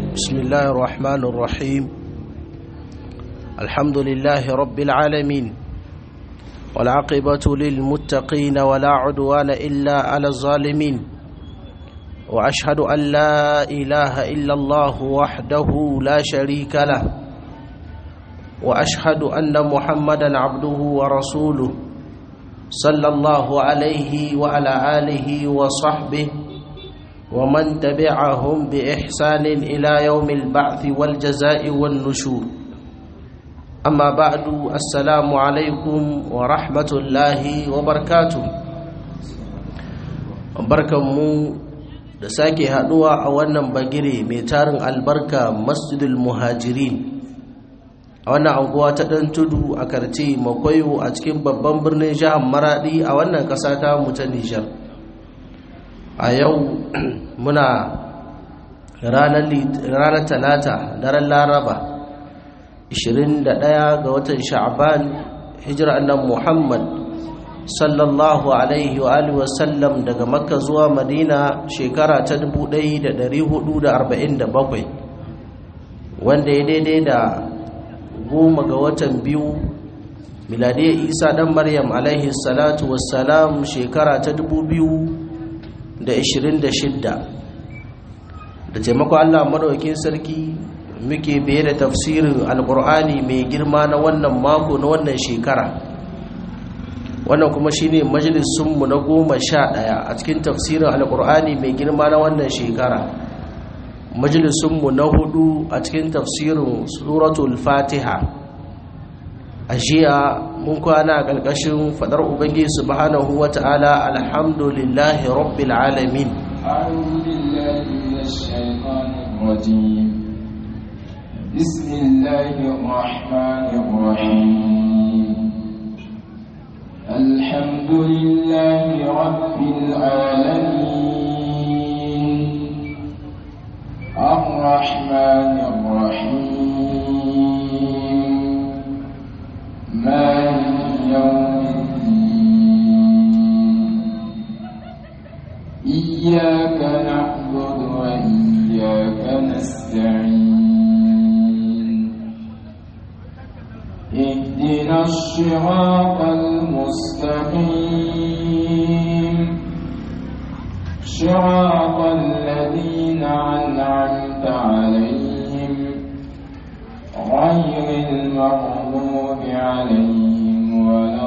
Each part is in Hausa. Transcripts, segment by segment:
بسم الله الرحمن الرحيم الحمد لله رب العالمين والعاقبة للمتقين ولا عدوان إلا على الظالمين وأشهد أن لا إله إلا الله وحده لا شريك له وأشهد أن محمدا عبده ورسوله صلى الله عليه وعلى آله وصحبه ومن تبعهم بإحسان إلى يوم البعث والجزاء والنشور أما بعد السلام عليكم ورحمة الله وبركاته barkanmu da sake haduwa a wannan bagire mai tarin albarka masjidul muhajirin a wannan anguwa ta ɗan tudu a karce makwayo a cikin babban birnin jihar maradi a wannan ƙasa ta mu ta nijar a yau muna ranar talata daren laraba 21 ga watan sha'ban hijira annan muhammad sallallahu alaihi wa alihi wasallam daga makka zuwa madina shekara ta 1447 wanda ya daidai da goma ga watan biyu miladiyar isa dan maryam alaihi salatu wassalam shekara ta 2026 da taimako allah maɗaukin sarki muke biye da tafsirin alkur'ani mai girma na wannan mako na wannan shekara wannan kuma shine majalisunmu na goma sha ɗaya a cikin tafsirin alkur'ani mai girma na wannan shekara majalisunmu na hudu a cikin tafsirin suratul fatiha a jiya mun kwana a ƙarƙashin faɗar ubangiji subhanahu wa ta'ala alhamdulillahi rabbil alamin أعوذ بالله من الشيطان الرجيم بسم الله الرحمن الرحيم الحمد لله رب العالمين الرحمن الرحيم مالك يوم الدين إياك نعبد وإياك نستعين اهدنا الصراط المستقيم صراط الذين أنعمت عليهم غير المغضوب عليهم ولا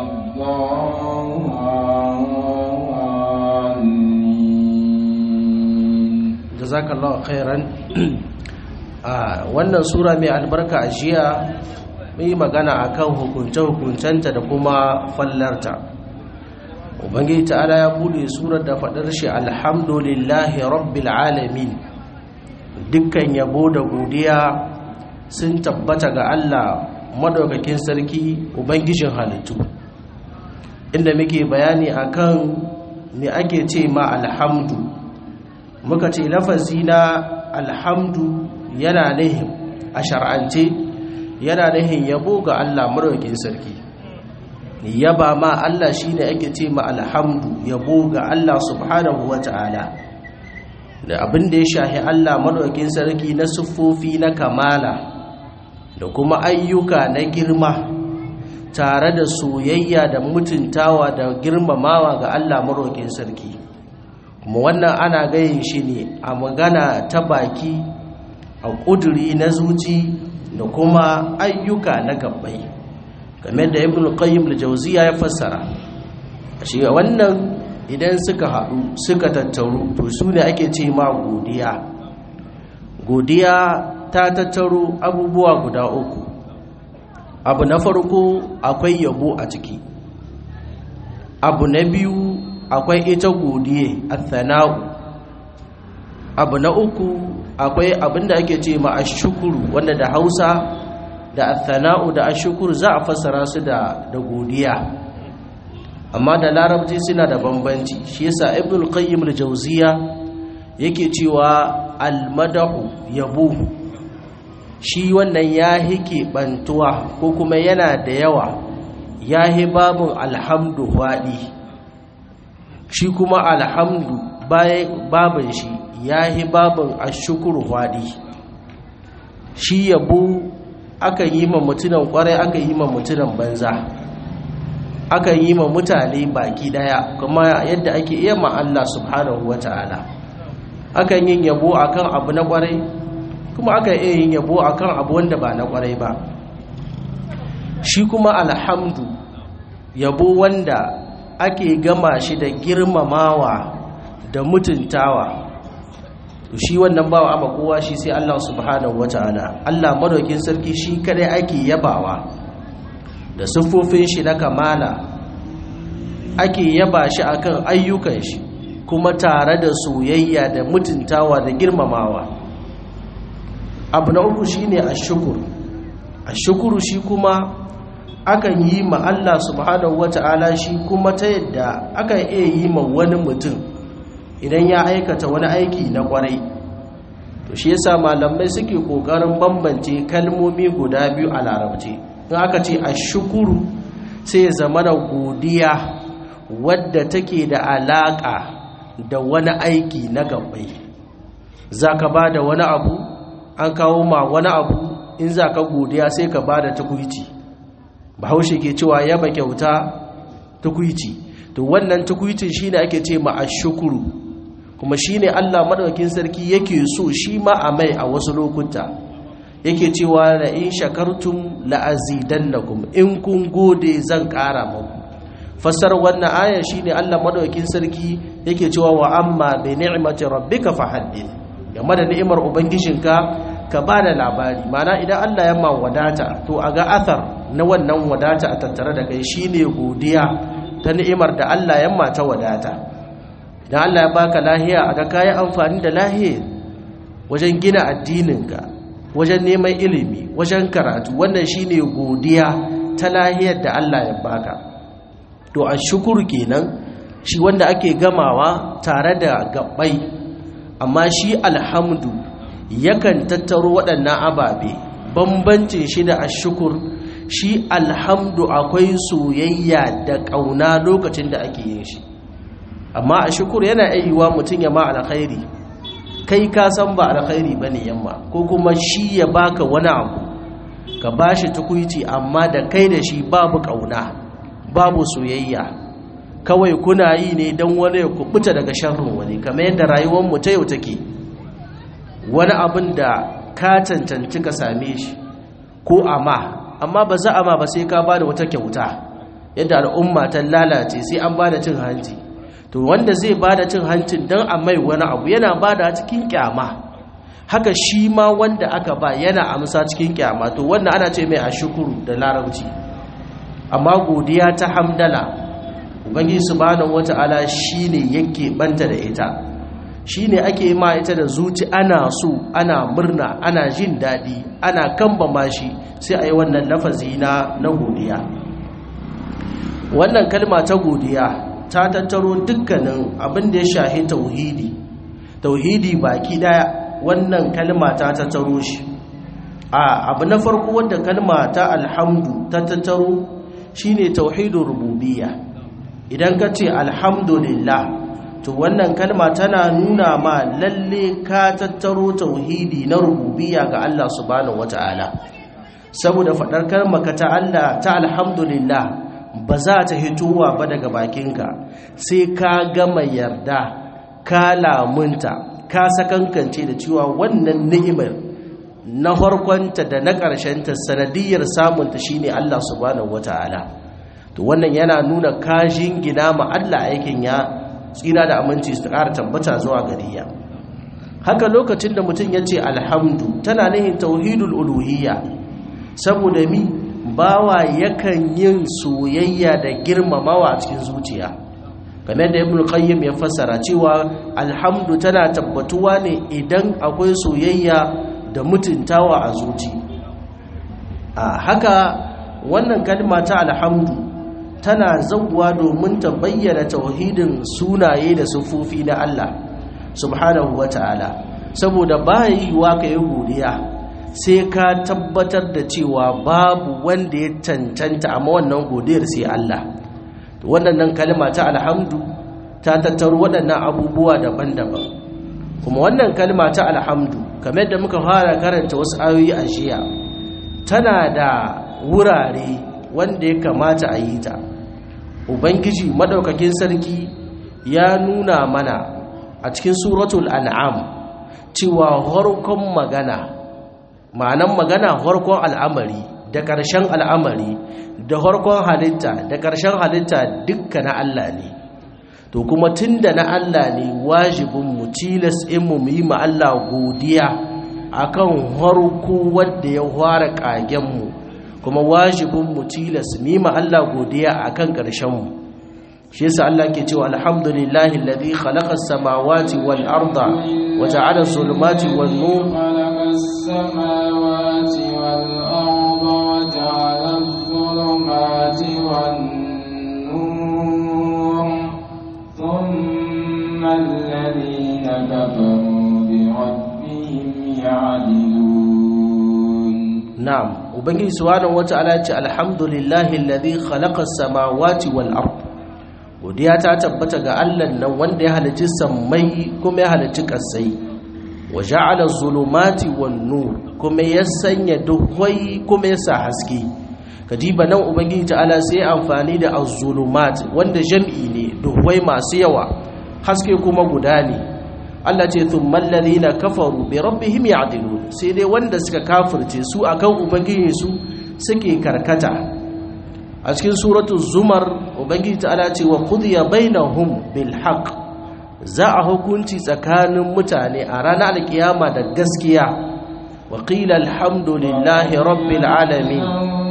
الضالين jazakallahu khairan a wannan sura mai albarka a jiya mun yi magana akan hukunce-hukuncenta da kuma fallarta ubangiji ta'ala ya bude surar da faɗar shi alhamdulillahi rabbil alamin dukkan yabo da godiya sun tabbata ga Allah madaukakin sarki ubangijin halittu inda muke bayani akan me ake ce ma alhamdu muka ce lafazi na alhamdu yana nihin a shar'ance yana nihin yabo ga Allah madaukakin sarki yaba ma Allah shine ake ce ma alhamdu yabo ga Allah subhanahu wata'ala da abin da ya shahi Allah madaukakin sarki na siffofi na kamala da kuma ayyuka na girma tare da soyayya da mutuntawa da girmamawa ga Allah madaukakin sarki kuma wannan ana gayin shi ne a magana ta baki a ƙuduri na zuci da kuma ayyuka na gabbai game da ibn qayyim al-jawziya ya fassara shi wannan idan suka haɗu suka tattaru to su ne ake ce ma godiya godiya ta tattaro abubuwa guda uku abu na farko akwai yabo a ciki abu na biyu akwai ita godiye athana'u abu na uku akwai abinda ake ce ma ashukuru wanda da Hausa da athana'u da ashukuru za a fassara su da da godiya amma da larabci suna da bambanci shi yasa ibnul qayyim al-jawziya yake cewa al-madahu yabo shi wannan ya hike bantuwa ko kuma yana da yawa ya hi babun alhamdu faɗi shi kuma alhamdu babin shi ya yi babin ashukuru faɗi shi yabo aka yi ma mutunan kwarai aka yi ma mutunan banza aka yi ma mutane baki daya kuma yadda ake iya ma Allah subhanahu wata'ala akan yin yabo akan abu na kwarai kuma aka iya yin yabo akan abu wanda ba na kwarai ba shi kuma alhamdu yabo wanda ake gama shi da girmamawa da mutuntawa shi wannan bawa ama kowa shi sai Allah subhanahu wataala Allah madaukin sarki shi kadai ake yabawa da siffofin shi na kamala ake yaba shi akan ayyukan shi kuma tare da soyayya da mutuntawa da girmamawa abu na uku shine ashkur ashkuru shi kuma akan yi ma Allah subhanahu wata'ala shi kuma ta yadda akan iya yi ma wani mutum idan ya aikata wani aiki na kwarai to shi yasa malamai suke kokarin bambance kalmomi guda biyu a larabci in aka ce ashkuru sai ya zama da godiya wadda take da alaka da wani aiki na gabbai zaka bada wani abu an kawo ma wani abu in zaka godiya sai ka bada tukuici bahaushe ke cewa yaba kyauta tukuici to wannan tukuicin shine ake ce ma ashkuru kuma shine Allah madaukakin sarki yake so shi ma a mai a wasu lokuta yake cewa la in shakartum la azidannakum in kun gode zan ƙara muku fassar wannan aya shine Allah madaukakin sarki yake cewa wa amma bi ni'mati rabbika fahaddith game da ni'imar ubangijinka ka ba da labari mana idan Allah ya ma wadata to a ga athar na wannan wadata a tattare da kai shine godiya ta ni'imar da Allah ya ma ta wadata idan Allah ya baka lahiya a ga kayi amfani da lahiyar wajen gina addininka wajen neman ilimi wajen karatu wannan shine godiya ta lahiyar da Allah ya baka to a shukuru kenan shi wanda ake gamawa tare da gabbai amma shi alhamdu yakan tattaro waɗannan ababe bambancin shi da ashukur shi alhamdu akwai soyayya da ƙauna lokacin da ake yin shi amma ashukur yana ayyuwa mutum ya ma alkhairi kai ka san ba alkhairi bane yamma ko kuma shi ya baka wani abu ka bashi tukuici amma da kai da shi babu ƙauna babu soyayya kawai kuna yi ne don wani ya kubuta daga sharrin wani kamar yadda rayuwar mu ta yau take wani abin da ka cancanci ka same shi ko amma amma ba za a ma ba sai ka ba da wata kyauta yadda al'umma ta lalace sai an ba da cin hanci to wanda zai ba da cin hancin don a mai wani abu yana ba da cikin kyama haka shi ma wanda aka ba yana amsa cikin kyama to wannan ana ce mai a shukuru da larabci amma godiya ta hamdala ubangiji subhanahu wata'ala shine yake banta da ita shi ne ake ma ita da zuci ana so ana murna ana jin daɗi ana kambama shi sai a yi wannan lafazi na na godiya wannan kalma ta godiya ta tattaro dukkanin abin da ya shahi tauhidi tauhidi baki daya wannan kalma ta tattaro shi a abu na farko wanda kalma ta alhamdu ta tattaro shine tauhidin rububiyya idan ka ce alhamdulillah to wannan kalma tana nuna ma lalle ka tattaro tauhidi na rububiyya ga Allah subhanahu wataala saboda fadar kalma ka ta Allah ta alhamdulillah ba za ta hitowa ba daga bakinka sai ka gama yarda ka lamunta ka sakankance da cewa wannan ni'imar na farkonta da na ƙarshenta sanadiyar samunta shine Allah subhanahu wataala to wannan yana nuna kashin gina ma Allah aikin ya tsira da aminci su ƙara tabbata zuwa gariya haka lokacin da mutum ya ce alhamdu tana nihin tauhidul uluhiyya saboda mi bawa yakan yin soyayya da girmamawa a cikin zuciya game da ibn qayyim ya fassara cewa alhamdu tana tabbatuwa ne idan akwai soyayya da mutuntawa a zuci a haka wannan kalma ta alhamdu tana zauwa domin ta bayyana tauhidin sunaye da sufofi na Allah subhanahu wata'ala saboda ba yiwuwa ka yi godiya sai ka tabbatar da cewa babu wanda ya cancanta amma wannan godiyar sai Allah wannan kalma ta alhamdu ta tattaro waɗannan abubuwa daban-daban kuma wannan kalma ta alhamdu kamar da muka fara karanta wasu ayoyi a jiya tana da wurare wanda ya kamata a yi ta ubangiji madaukakin sarki ya nuna mana a cikin suratul an'am cewa harkon magana ma'anan magana harkon al'amari da ƙarshen al'amari da harkon halitta da ƙarshen halitta dukka na Allah ne to kuma tunda na Allah ne wajibin mu tilas in mu yi ma Allah godiya akan harko wanda ya fara kagen mu kuma wajibin mu tilas mu yi ma Allah godiya akan ƙarshen mu shi yasa Allah ke cewa alhamdulillahi alladhi khalaqa as-samawati wal arda wa ja'ala as-zulumati wan nur خلق السماوات والأرض وجعل الظلمات والنور ثم الذين كفروا بربهم يعدلون na'am ubangiji subhanahu wata'ala ya ce alhamdulillahi alladhi khalaqa as-samawati wal ard godiya ta tabbata ga Allah nan wanda ya halicci sammai kuma ya halicci kasai wa ja'ala zulumati wan nur kuma ya sanya duhwai kuma ya sa haske kadiba nan ubangiji ta'ala sai ya amfani da az-zulumat wanda jam'i ne duhwai masu yawa haske kuma guda ne Allah ce thummal ladina kafaru bi rabbihim ya'dilun sai dai wanda suka kafirce su akan ubangiji su suke karkata a cikin suratul zumar ubangiji ta'ala ce wa qudiya bainahum bil haqq za a hukunci tsakanin mutane a ranar alkiyama da gaskiya wa qila alhamdulillahi rabbil alamin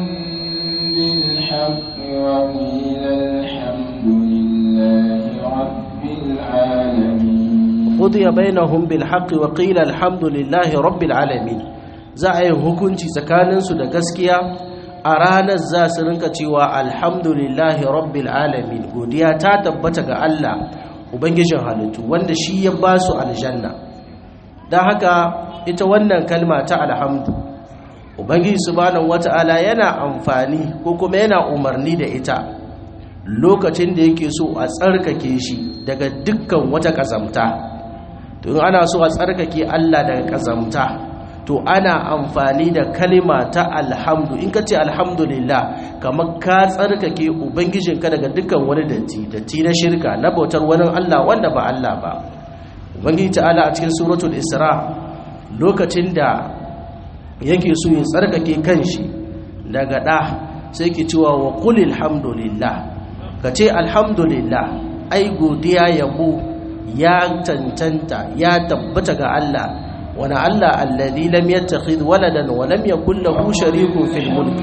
بالحق وقيل الحمد لله رب العالمين qudiya bainahum bil haqqi wa qila alhamdulillahi rabbil alamin za a yi hukunci tsakaninsu da gaskiya a ranar za su rinka cewa alhamdulillahi rabbil alamin godiya ta tabbata ga Allah ubangijin halittu wanda shi ya ba su aljanna don haka ita wannan kalma ta alhamdu ubangiji subhanahu wata'ala yana amfani ko kuma yana umarni da ita lokacin da yake so a tsarkake shi daga dukkan wata kazamta to in ana so a tsarkake Allah daga kazamta to ana amfani da kalima ta alhamdu in ka ce alhamdulillah kamar ka tsarkake ubangijinka daga dukkan wani datti datti na shirka na bautar wani Allah wanda ba Allah ba ubangiji ta'ala a cikin suratul isra lokacin da yake so ya tsarkake kanshi daga da sai ke cewa wa qul alhamdulillah ka ce alhamdulillah ai godiya yabo ya tantanta ya tabbata ga Allah wani Allah alladhi lam yattakhidh waladan wa lam yakul lahu sharikun fil mulk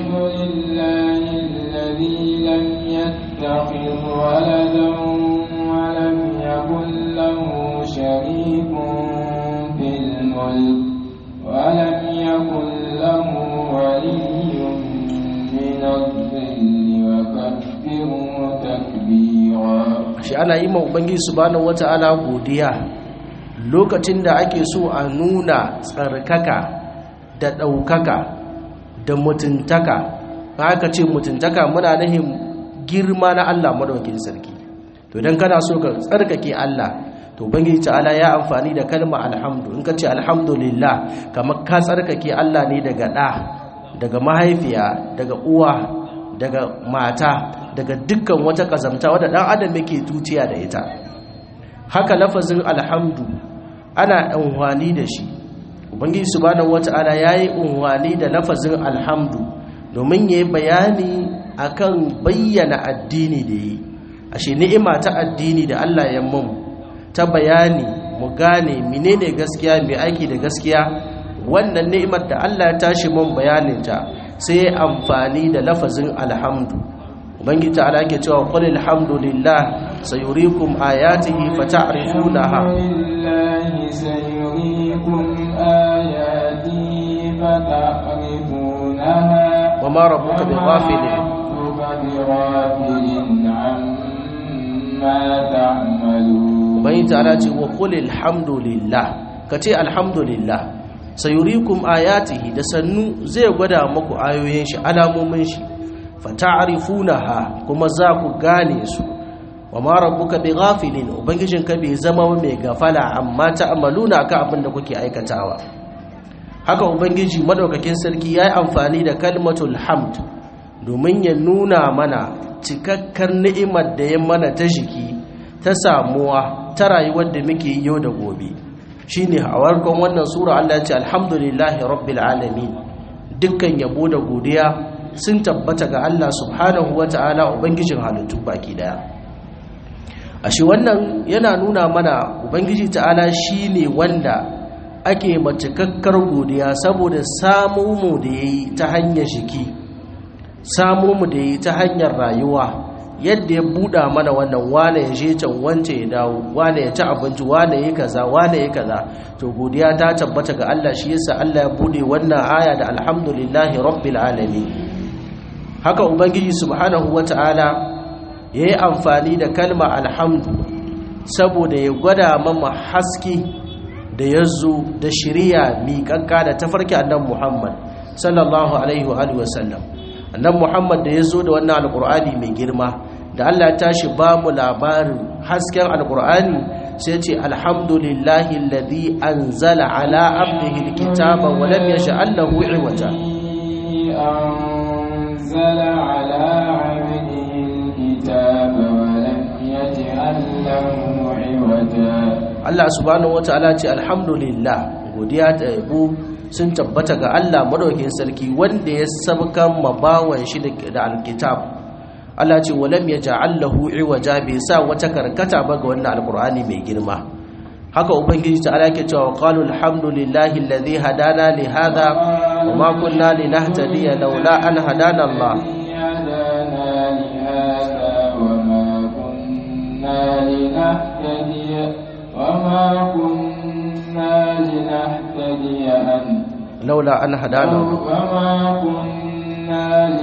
الذي لم يتخذ ولدا ولم يكن له شريك في الملك ولم يكن له ولي من الظل وكبره تكبيرا shi ana yi ma ubangiji subhanahu wata'ala godiya lokacin da ake so a nuna tsarkaka da ɗaukaka da mutuntaka haka ce mutuntaka muna nahin girma na Allah madaukakin sarki to idan kana so ka tsarkake Allah to ubangiji ta'ala ya amfani da kalma alhamdu in ka ce alhamdulillah kamar ka tsarkake Allah ne daga ɗa daga mahaifiya daga uwa daga mata daga dukkan wata kazamta wadda ɗan adam yake tutiya da ita haka lafazin alhamdu ana unhwani da shi ubangiji subhanahu wata'ala yayi unhwani da lafazin alhamdu domin yayi bayani akan bayyana addini da yi ashe ni'ima ta addini da Allah ya mun ta bayani mu gane menene gaskiya mai aiki da gaskiya wannan ni'imar da Allah ya tashi mun bayanin ta sai amfani da lafazin alhamdu ubangiji ta'ala ke cewa qul alhamdulillah sayuriikum ayatihi fata'rifunaha لله سيريكم آياته فتعرفونها wama rabbuka bighafilin ربك بغافل عما تعملون ubangiji ta'ala ce wa qul alhamdulillah kace alhamdulillah sayuriikum ayatihi da sannu zai gwada muku ayoyin shi alamomin shi fata'rifunaha kuma za ku gane su wa ma rabbuka bighafilin ubangijinka bai zama mai gafala amma ta'maluna ka abin da kuke aikatawa haka ubangiji madaukakin sarki yayi amfani da kalmatul hamd domin ya nuna mana cikakkar ni'imar da ya mana ta jiki ta samuwa ta rayuwar da muke yau da gobe shine a warkon wannan sura Allah ya ce alhamdulillahi rabbil alamin dukkan yabo da godiya sun tabbata ga Allah subhanahu wata'ala ubangijin halittu baki daya ashe wannan yana nuna mana ubangiji ta'ala shine wanda ake macikakkar godiya saboda samu mu da yayi ta hanyar jiki samu mu da yayi ta hanyar rayuwa yadda ya buɗa mana wannan wane ya je can wance ya dawo wane ya ci abinci wane ya kaza wane ya kaza to godiya ta tabbata ga Allah shi yasa Allah ya bude wannan aya da alhamdulillahi rabbil alamin haka ubangiji subhanahu wataala yayi amfani da kalma alhamdu saboda ya gwada mama haske da yazo da shiriya miƙaƙƙa da tafarki annabi Muhammad sallallahu alaihi wa alihi wasallam annabi Muhammad da yazo da wannan alqur'ani mai girma da Allah ya tashi ba mu labarin hasken alqur'ani sai ce alhamdulillahi alladhi anzala ala abdihi alkitaba wa lam yaj'al lahu iwaja أنزل على عبده الكتاب ولم يجعل له عوجا Allah subhanahu wataala ce alhamdulillah godiya da yabo sun tabbata ga Allah madaukakin sarki wanda ya sabkan mabawan shi da alkitab Allah ce walam yaj'al lahu iwaja bai sa wata karkata ba ga wannan alqur'ani mai girma haka ubangiji ta alake cewa qalu alhamdulillahi alladhi hadana li hadha wa ma kunna linahtadiya laula an hadana Allah هدانا لهذا وما كنا لنهتدي وما كنا لنهتدي أن laula an hadana Allah وما كنا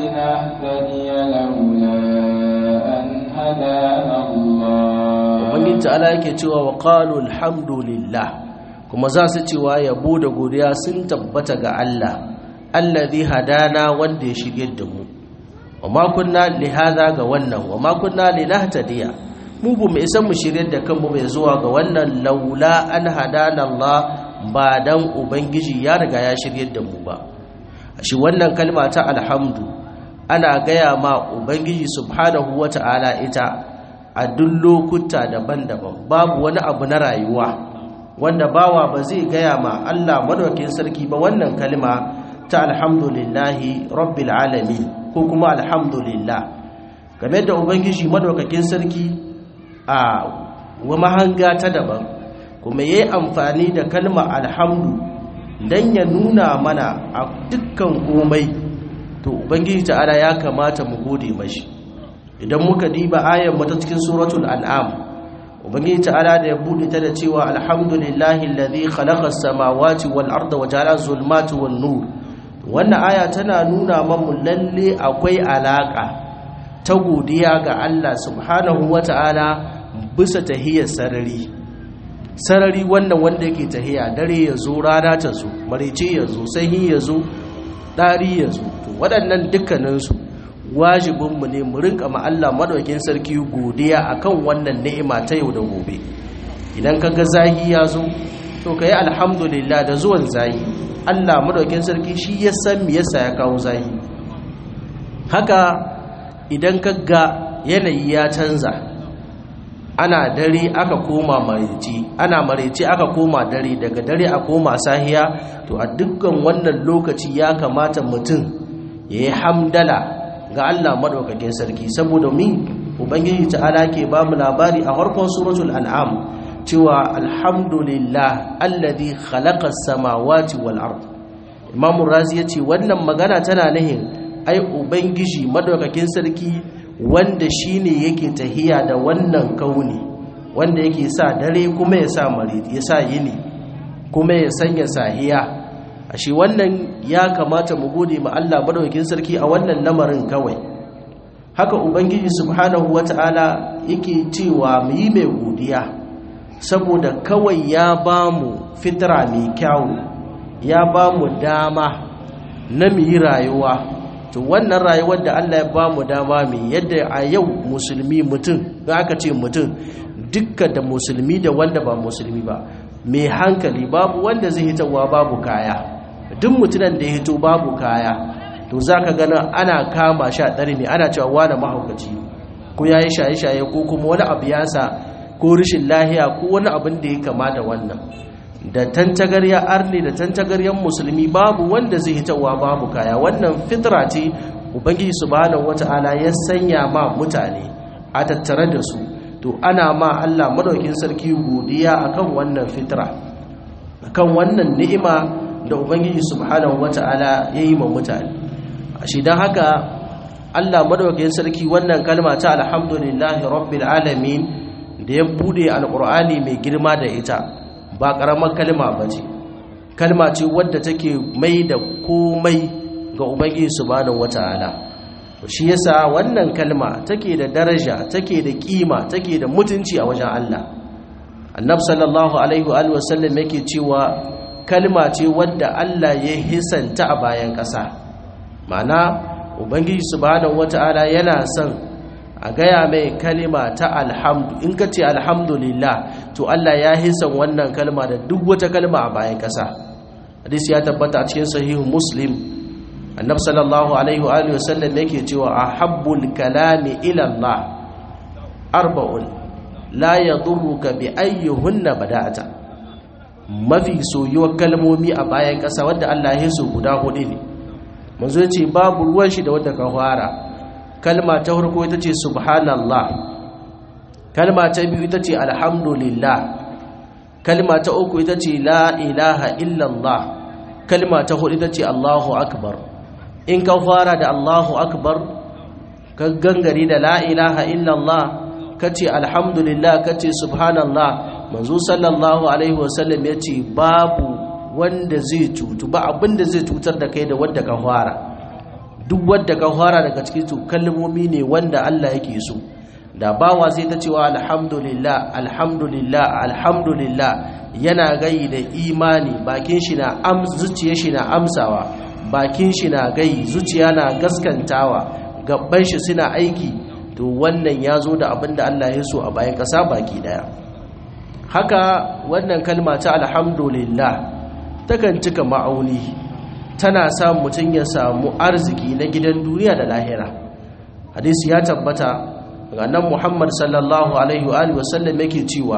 لنهتدي لولا أن هدانا الله ubangiji ta'ala yake cewa wa qalu alhamdulillah kuma za su cewa yabo da godiya sun tabbata ga Allah allazi hadana wanda ya shirye da mu wa ma kunna li hadha ga wannan wa ma kunna linahtadiya mu bu mu isa mu shirye da kanmu bai zuwa ga wannan laula an hadana Allah ba dan ubangiji ya riga ya shirye da mu ba shi wannan kalma ta alhamdu ana gaya ma ubangiji subhanahu wata'ala ita a duk lokuta daban-daban babu wani abu na rayuwa wanda bawa ba zai gaya ma Allah madaukakin sarki ba wannan kalma ta alhamdulillahi rabbil alamin ko kuma alhamdulillah game da ubangiji madaukakin sarki a wa mahanga ta daban kuma yayi amfani da kalma alhamdu dan ya nuna mana a dukkan komai to ubangiji ta'ala ya kamata mu gode mashi idan muka diba ayan mata cikin suratul an'am ubangiji ta'ala da ya bude ta da cewa alhamdulillahi alladhi khalaqa as-samawati wal arda wa ja'ala zulmati wan nur wannan aya tana nuna mamu lalle akwai alaka ta godiya ga Allah subhanahu wata'ala bisa tahiyar sarari sarari wannan wanda yake tahiya dare ya zo rana ta zo marice ya zo sanyi ya zo ɗari ya zo to waɗannan dukkaninsu wajibinmu ne mu rinka ma Allah madaukin sarki godiya akan wannan ni'ima ta yau da gobe idan kaga zahi ya zo to kai alhamdulillah da zuwan zahi Allah madaukin sarki shi ya san me yasa ya kawo zahi haka idan kaga yanayi ya canza ana dare aka koma maraici ana maraici aka koma dare daga dare a koma sahiya to a dukkan wannan lokaci ya kamata mutum ya yi hamdala ga Allah madaukakin sarki saboda min ubangiji ta'ala ke ba mu labari a farkon suratul an'am cewa alhamdulillah alladhi khalaqa as-samawati wal ard imamu razi yace wannan magana tana nahin ai ubangiji madaukakin sarki wanda shine yake tahiya da wannan kauni wanda yake sa dare kuma ya sa mari ya sa yini kuma ya sanya sahiya ashe wannan ya kamata mu gode ma Allah madaukakin sarki a wannan lamarin kawai haka ubangiji subhanahu wataala yake cewa mu yi mai godiya saboda kawai ya ba mu fitra mai kyawu ya ba mu dama na mu yi rayuwa to wannan rayuwar da Allah ya bamu dama mai yadda a yau musulmi mutum da aka ce mutum dukkan da musulmi da wanda ba musulmi ba mai hankali babu wanda zai hitowa babu kaya duk mutunan da ya hito babu kaya to za ka gana ana kama sha ɗari ne ana cewa wane mahaukaci ko ya yi shaye-shaye ko kuma wani abu ya sa ko rashin lahiya ko wani abin da ya kama da wannan da tantagarya arni da tantagaryan musulmi babu wanda zai hitowa babu kaya wannan fitra ce ubangiji subhanahu wata'ala ya sanya ma mutane a tattare da su to ana ma Allah madaukin sarki godiya akan wannan fitra akan wannan ni'ima da ubangiji subhanahu wata'ala ya yi ma mutane shi don haka Allah madaukakin sarki wannan kalma ta alhamdulillahi rabbil alamin da ya bude alqur'ani mai girma da ita ba karamar kalma bace kalma ce wadda take mai da komai ga ubangiji subhanahu wataala shi yasa wannan kalma take da daraja take da kima take da mutunci a wajen Allah annab sallallahu alaihi wa sallam yake cewa kalma ce wadda Allah ya hisanta a bayan ƙasa ma'ana ubangiji subhanahu wata'ala yana son a gaya mai kalima ta alhamdu in ka ce alhamdulillah to Allah ya hisan wannan kalma da duk wata kalma a bayan ƙasa hadisi ya tabbata a cikin sahihu muslim annab sallallahu alaihi wa sallam yake cewa ahabbul kalami ila Allah arba'un la yadurruka bi ayyuhunna bada'ata mafi soyuwar kalmomi a bayan ƙasa wadda Allah ya so guda hudu ne manzo ya ce babu ruwan shi da wadda ka fara kalma ta farko ita ce subhanallah kalma ta biyu ita ce alhamdulillah kalma ta uku ita ce la ilaha illallah kalma ta hudu ita ce allahu akbar in ka fara da allahu akbar ka gangare da la ilaha illallah ka ce alhamdulillah ka ce subhanallah manzo sallallahu alaihi wasallam ya ce babu wanda zai cutu ba abinda zai cutar da kai da wadda ka fara duk wadda ka fara daga cikin su kalmomi ne wanda Allah yake so da bawa sai ta cewa alhamdulillah alhamdulillah alhamdulillah yana gayi da imani bakin shi na am zuciyar shi na amsawa bakin shi na gayi zuciya na gaskantawa gabban shi suna aiki to wannan ya zo da abinda Allah ya so a bayan kasa baki daya haka wannan kalma ta alhamdulillah takan cika ma'auni tana sa mutum ya samu arziki na gidan duniya da lahira hadisi ya tabbata ga nan muhammad sallallahu alaihi wa sallam yake cewa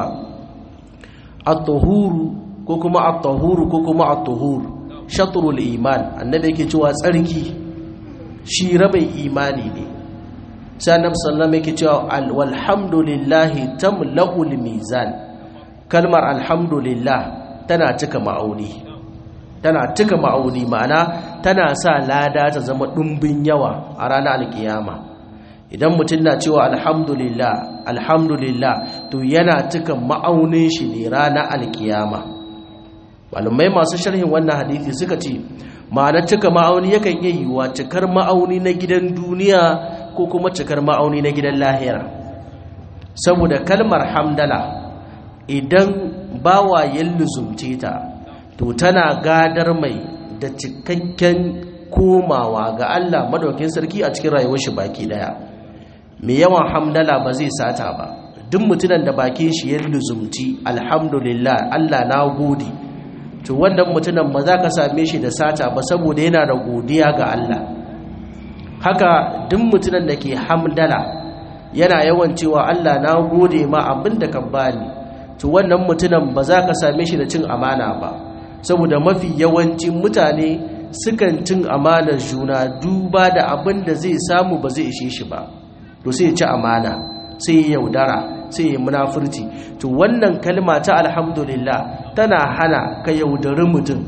at-tuhuru ko kuma at-tuhuru ko kuma at-tuhur shatrul iman annabi yake cewa tsarki shi rabai imani ne sai annabi sallallahu yake cewa walhamdulillahi tamla'ul mizan kalmar alhamdulillah tana cika ma'auni tana cika ma'auni ma'ana tana sa lada ta zama ɗumbin yawa a ranar alkiyama idan mutum na cewa alhamdulillah alhamdulillah to yana cika ma'aunin shi ne ranar alkiyama malumai masu sharhin wannan hadithi suka ce ma'ana cika ma'auni yakan iya yiwuwa cikar ma'auni na gidan duniya ko kuma cikar ma'auni na gidan lahira saboda kalmar hamdala idan bawa ya luzumce ta to tana gadar mai da cikakken komawa ga Allah madaukin sarki a cikin rayuwar shi baki daya mai yawan hamdala ba zai sata ba duk mutumin da bakin shi ya luzumci alhamdulillah Allah na gode to wannan mutumin ba za ka same shi da sata ba saboda yana da godiya ga Allah haka duk mutumin da ke hamdala yana yawan cewa Allah na gode ma abin da ka bani to wannan mutumin ba za ka same shi da cin amana ba saboda mafi yawancin mutane sukan cin amanar juna duba da abin da zai samu ba zai ishe shi ba to sai ya ci amana sai ya yaudara sai ya munafurci to wannan kalma ta alhamdulillah tana hana ka yaudari mutum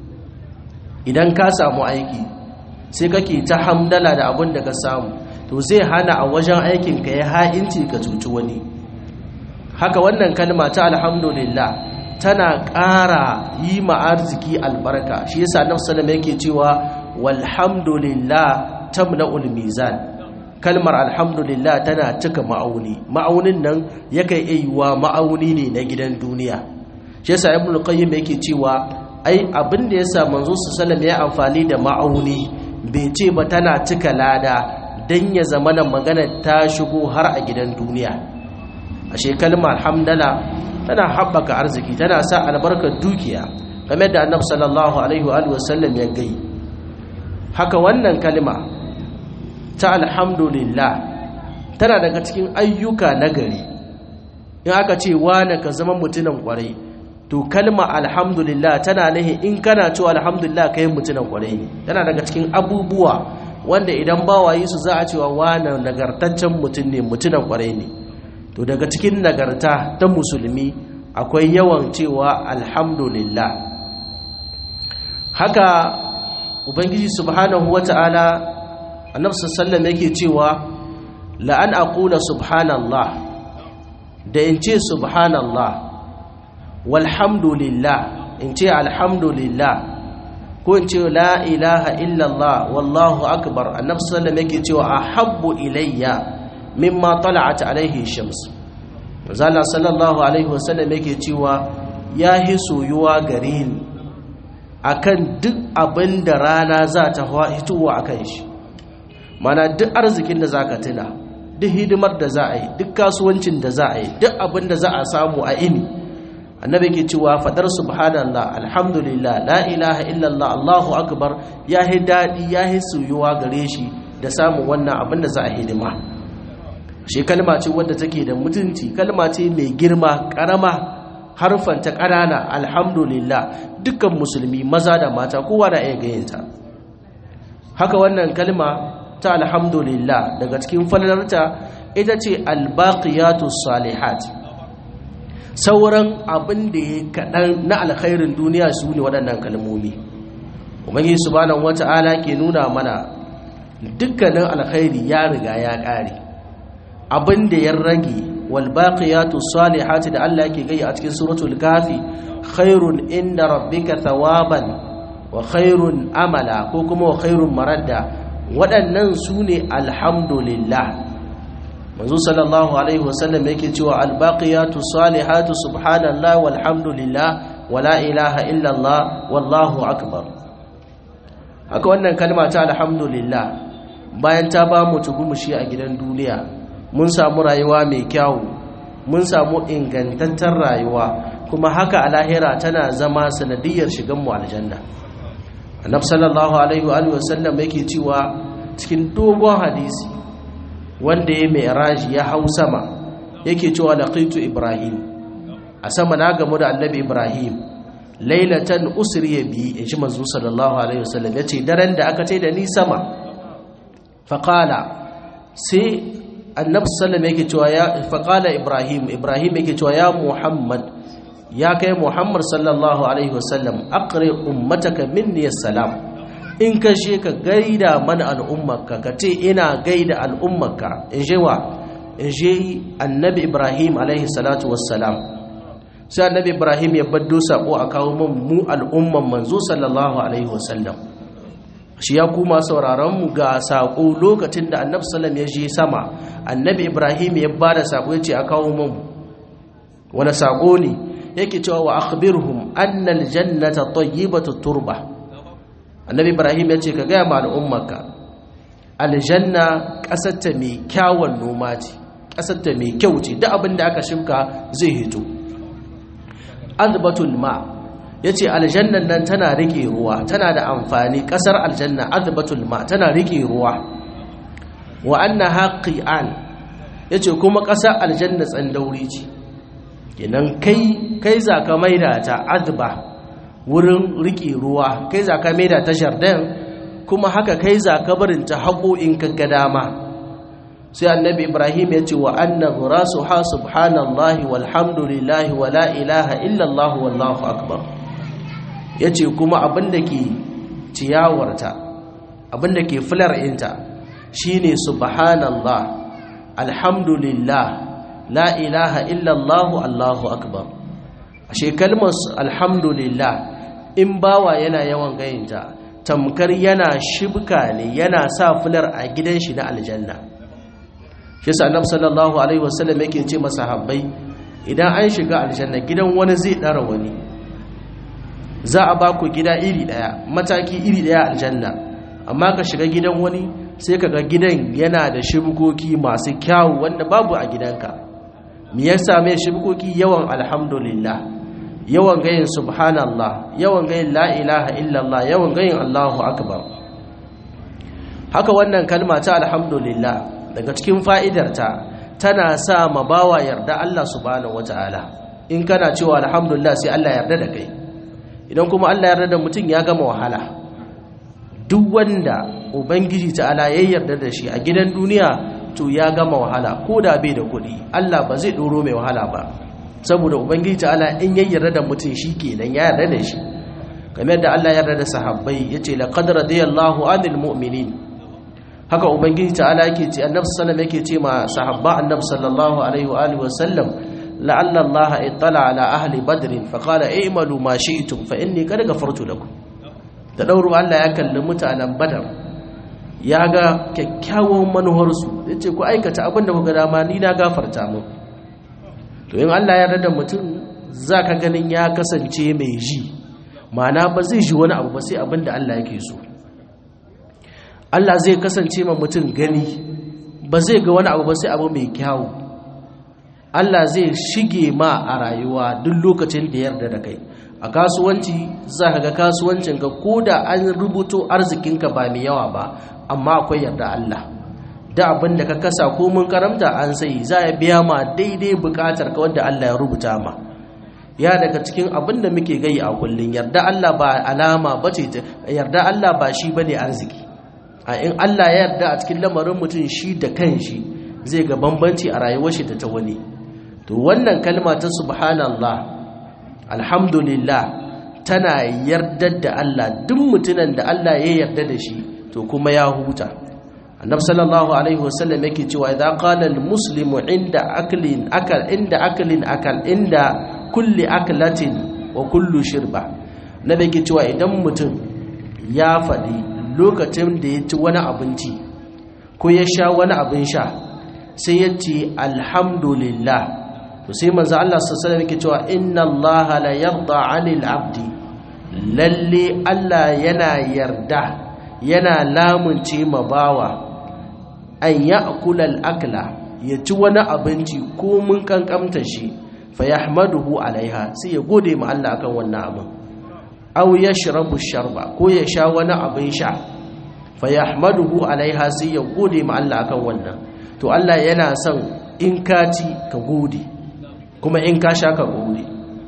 idan ka samu aiki sai kake ta hamdala da abin da ka samu to zai hana a wajen aikinka ya ha'inci ka cuci wani haka wannan kalma ta alhamdulillah tana ƙara yi ma arziki albarka shi yasa annabi sallallahu yake cewa walhamdulillah tamla'ul mizan kalmar alhamdulillah tana cika ma'auni ma'aunin nan yakan iya ma'auni ne na gidan duniya shi yasa ibn qayyim yake cewa ai abin da yasa manzo sallallahu ya amfani da ma'auni bai ce ba tana cika lada don ya zama da magana ta shigo har a gidan duniya ashe kalmar hamdala tana haɓaka arziki tana sa albarkar dukiya game da annabi sallallahu alaihi wa sallam ya gai haka wannan kalma ta alhamdulillah tana daga cikin ayyuka nagari in aka ce wane ka zama mutumin kwarai to kalma alhamdulillah tana nahi in kana cewa alhamdulillah kai mutumin kwarai ne tana daga cikin abubuwa wanda idan bawayi su za a cewa wane nagartaccen mutum ne mutumin kwarai ne to daga cikin nagarta ta musulmi akwai yawan cewa alhamdulillah haka ubangiji subhanahu wata'ala annabi sallallahu yake cewa la an aqula subhanallah da in ce subhanallah walhamdulillah in ce alhamdulillah ko in ce la ilaha illallah wallahu akbar annabi sallallahu yake cewa ahabbu ilayya mimma tala'at alaihi shams manzala sallallahu alaihi wasallam yake cewa ya hi soyuwa gare ni akan duk abin da rana za ta hitowa akan shi mana duk arzikin da za ka tuna duk hidimar da za a yi duk kasuwancin da za a yi duk abin da za a samu a ini annabi ke cewa fadar subhanallah alhamdulillah la ilaha illallah allahu akbar ya hi daɗi ya hi soyuwa gare shi da samun wannan abin da za a hidima shi kalma ce wadda take da mutunci kalma ce mai girma karama harfanta ƙanana alhamdulillah dukkan musulmi maza da mata kowa da iya gayinta haka wannan kalma ta alhamdulillah daga cikin falalarta ita ce albaqiyatu salihat sauran abin da ya kaɗan na alkhairin duniya su ne waɗannan kalmomi ubangi subhanahu wata'ala ke nuna mana dukkanin alkhairi ya riga ya ƙare abin da ya rage walbaqiyatu salihati da Allah yake gai a cikin suratul kafi khairun inda rabbika thawaban wa khairun amala ko kuma wa khairun maradda waɗannan su ne alhamdulillah manzo sallallahu alaihi wasallam yake cewa albaqiyatu salihatu subhanallah walhamdulillah wala ilaha illallah wallahu akbar haka wannan kalma ta alhamdulillah bayan ta ba mu tugumushi a gidan duniya mun samu rayuwa mai kyawu mun samu ingantattar rayuwa kuma haka a lahira tana zama sanadiyar shigan mu aljanna annab sallallahu alaihi wa sallam yake cewa cikin dogon hadisi wanda ya mai raji ya hau sama yake cewa laqitu ibrahim a sama na gamu da annabi ibrahim lailatan usriya bi in shi manzo sallallahu alaihi wasallam yace daren da aka ce da ni sama faqala sai annabi sallam yake cewa ya faqala ibrahim ibrahim yake cewa ya muhammad ya kai muhammad sallallahu alaihi wasallam aqri ummataka minni assalam in ka she ka gaida mana al'ummarka ka ce ina gaida al'ummarka in je wa in je annabi ibrahim alaihi salatu wassalam sai annabi ibrahim ya baddo sako a kawo min mu al'umman manzo sallallahu alaihi wasallam shi ya kuma sauraron mu ga sako lokacin da annabi sallam ya je sama annabi ibrahim ya bada sako ya ce a kawo min wani sako ne yake cewa wa akhbirhum anna aljannata tayyibatu turba annabi ibrahim ya ce ka gaya ma al'ummarka aljanna kasarta mai kyawun noma ce kasarta mai kyau ce duk abin da aka shimka zai hito azbatul ma ya ce aljannan nan tana rike ruwa tana da amfani kasar aljanna azbatul ma tana rike ruwa wa anna haqi'an ya ce kuma kasar aljanna tsandauri ce kenan kai kai za ka maida ta azba wurin rike ruwa kai za ka maida ta jardin kuma haka kai za ka barin ta haƙo in ka ga dama sai annabi ibrahim ya ce wa anna ghurasu ha subhanallahi walhamdulillahi wa la ilaha illallah wallahu akbar ya ce kuma abinda ke ciyawarta abinda ke filar inta shine subhanallah alhamdulillah la ilaha illallah allahu akbar ashe kalmar alhamdulillah in bawa yana yawan gayinta tamkar yana shibka ne yana sa filar a gidan shi na aljanna shi sa annabi sallallahu alaihi wasallam yake ce masahabbai idan an shiga aljanna gidan wani zai dara wani za a ba ku gida iri daya mataki iri daya aljanna amma ka shiga gidan wani sai ka ga gidan yana da shibkoki masu kyawu wanda babu a gidanka me yasa mai shibkoki yawan alhamdulillah yawan gayin subhanallah yawan gayin la ilaha illallah yawan gayin allahu akbar haka wannan kalma ta alhamdulillah daga cikin fa'idarta tana sa ma bawa yarda Allah subhanahu wata'ala in kana cewa alhamdulillah sai Allah yarda da kai idan kuma Allah yarda da mutum ya gama wahala duk wanda ubangiji ta'ala ya yarda da shi a gidan duniya to ya gama wahala ko da bai da kuɗi Allah ba zai ɗoro mai wahala ba saboda ubangiji ta'ala in ya yarda da mutum shi kenan ya yarda da shi kamar yadda Allah ya yarda da sahabbai yace laqad radiyallahu anil mu'minin haka ubangiji ta'ala yake ce annabi sallallahu yake ce ma sahabba annabi sallallahu alaihi wa alihi wasallam la'alla Allah ittala ala ahli badr fa qala i'malu ma shi'tum fa inni qad ghafartu lakum da dauro Allah ya kalli mutanen badar ya ga kyakkyawan manuhar su yace ku aikata abin da kuka dama ni na gafarta mu to in Allah ya yarda mutum zaka ganin ya kasance mai ji ma'ana ba zai ji wani abu ba sai abin da Allah yake so Allah zai kasance ma mutum gani ba zai ga wani abu ba sai abu mai kyawu Allah zai shige ma a rayuwa duk lokacin da yarda da kai a kasuwanci za ka ga kasuwancin ka ko da an rubuto arzikinka ba mai yawa ba amma akwai yarda Allah da abin da ka kasa ko mun karamta an sai za ya biya ma daidai bukatar ka wanda Allah ya rubuta ma ya daga cikin abin da muke gai a kullun yarda Allah ba alama bace yarda Allah ba shi bane arziki a in Allah ya yarda a cikin lamarin mutum shi da kanshi zai ga bambanci a rayuwar shi da ta wani to wannan kalma ta subhanallah alhamdulillah tana yardar da Allah duk mutunan da Allah ya yarda da shi to kuma ya huta annabi sallallahu alaihi wasallam yake cewa idza qala almuslimu inda aklin akal inda aklin akal inda kulli aklatin wa kullu shirba nabi yake cewa idan mutum ya faɗi lokacin da ya ci wani abinci ko ya sha wani abin sha sai ya ce alhamdulillah to sai manzo Allah sallallahu alaihi wasallam cewa inna Allah la yarda 'anil 'abdi lalle Allah yana yarda yana lamunce ma bawa an ya'kula al-akla ya ci wani abinci ko mun kankamta shi fa yahmaduhu alaiha sai ya gode ma Allah akan wannan abin aw yashrabu sharba ko ya sha wani abin sha fa yahmaduhu alaiha sai ya gode ma Allah akan wannan to Allah yana son in ka ci ka gode kuma in ka sha ka gode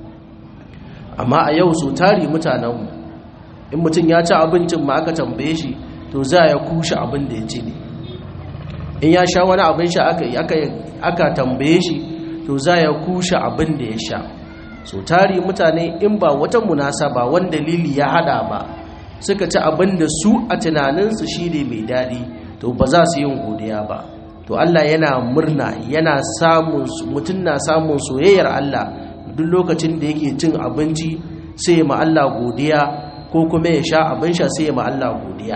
amma a yau so tari mutanenmu in mutum ya ci abincin ma aka tambaye shi to za ya kushe abin da ya ci ne in ya sha wani abin sha aka tambaye shi to za ya kushe abin da ya sha so tari mutane in ba wata munasaba wani dalili ya hada ba suka ci abin da su a tunaninsu shi ne mai daɗi to ba za su yin godiya ba to Allah yana murna yana samun mutum na samun soyayyar Allah duk lokacin da yake cin abinci sai ya ma Allah godiya ko kuma ya sha abin sha sai ya ma Allah godiya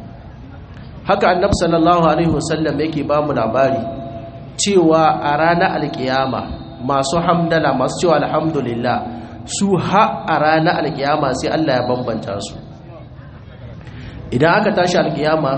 haka annabi sallallahu alaihi wasallam yake ba mu labari cewa a ranar alkiyama masu hamdala masu cewa alhamdulillah su ha a ranar alkiyama sai Allah ya bambanta su idan aka tashi alkiyama